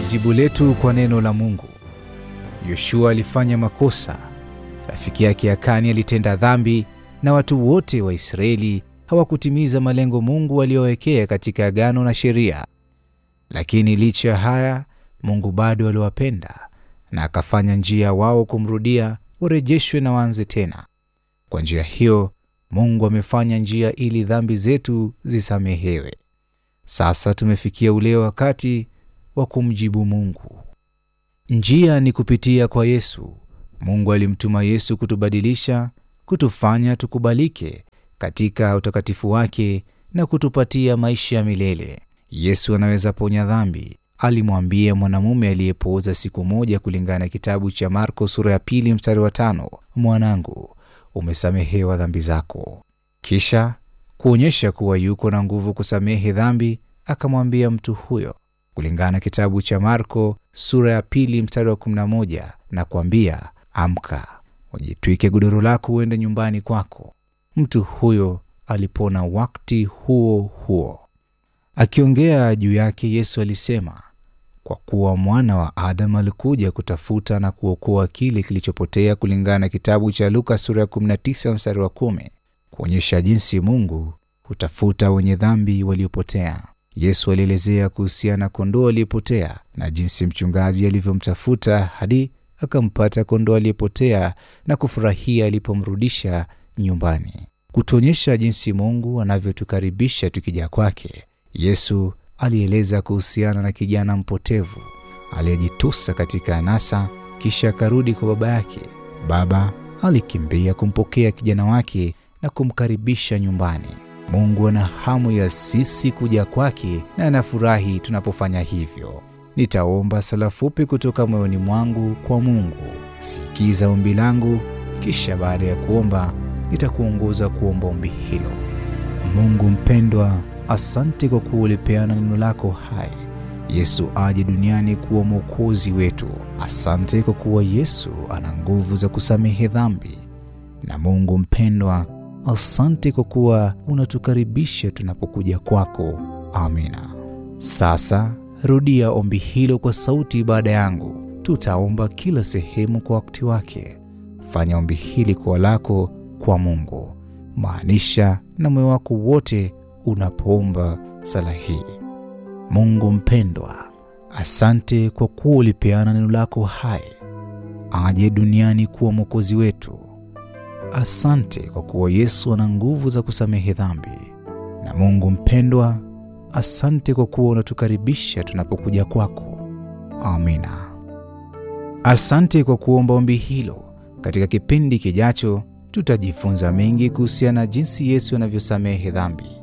jibu letu kwa neno la Mungu. Yoshua alifanya makosa, rafiki yake Akani alitenda dhambi, na watu wote wa Israeli hawakutimiza malengo Mungu aliyowekea katika agano na sheria. Lakini licha ya haya, Mungu bado aliwapenda na akafanya njia wao kumrudia, warejeshwe na waanze tena. Kwa njia hiyo, Mungu amefanya njia ili dhambi zetu zisamehewe. Sasa tumefikia ule wakati wa kumjibu Mungu. Njia ni kupitia kwa Yesu. Mungu alimtuma Yesu kutubadilisha, kutufanya tukubalike katika utakatifu wake na kutupatia maisha ya milele. Yesu anaweza ponya dhambi, alimwambia mwanamume aliyepooza siku moja, kulingana na kitabu cha Marko sura ya pili mstari wa tano, mwanangu, umesamehewa dhambi zako. Kisha kuonyesha kuwa yuko na nguvu kusamehe dhambi, akamwambia mtu huyo kulingana na kitabu cha Marko sura ya pili mstari wa 11 na kuambia, amka, ujitwike godoro lako uende nyumbani kwako. Mtu huyo alipona wakati huo huo. Akiongea juu yake, Yesu alisema, kwa kuwa mwana wa Adamu alikuja kutafuta na kuokoa kile kilichopotea, kulingana na kitabu cha Luka sura ya 19 mstari wa 10, kuonyesha jinsi Mungu hutafuta wenye dhambi waliopotea. Yesu alielezea kuhusiana na kondoo aliyepotea na jinsi mchungaji alivyomtafuta hadi akampata kondoo aliyepotea na kufurahia alipomrudisha nyumbani, kutuonyesha jinsi Mungu anavyotukaribisha tukija kwake. Yesu alieleza kuhusiana na kijana mpotevu aliyejitusa katika anasa, kisha akarudi kwa baba yake. Baba alikimbia kumpokea kijana wake na kumkaribisha nyumbani. Mungu ana hamu ya sisi kuja kwake na anafurahi tunapofanya hivyo. Nitaomba sala fupi kutoka moyoni mwangu kwa Mungu. Sikiza ombi langu, kisha baada ya kuomba nitakuongoza kuomba ombi hilo. Mungu mpendwa, asante kwa kuwa ulipeana neno lako hai, Yesu aje duniani kuwa mwokozi wetu. Asante kwa kuwa Yesu ana nguvu za kusamehe dhambi. Na Mungu mpendwa Asante kwa kuwa unatukaribisha tunapokuja kwako. Amina. Sasa rudia ombi hilo kwa sauti baada yangu. Tutaomba kila sehemu kwa wakati wake. Fanya ombi hili kwa lako kwa Mungu, maanisha na moyo wako wote unapoomba sala hii. Mungu mpendwa, asante kwa kuwa ulipeana neno lako hai aje duniani kuwa mwokozi wetu. Asante kwa kuwa Yesu ana nguvu za kusamehe dhambi. Na Mungu mpendwa, asante kwa kuwa unatukaribisha tunapokuja kwako. Amina. Asante kwa kuomba ombi hilo. Katika kipindi kijacho, tutajifunza mengi kuhusiana na jinsi Yesu anavyosamehe dhambi.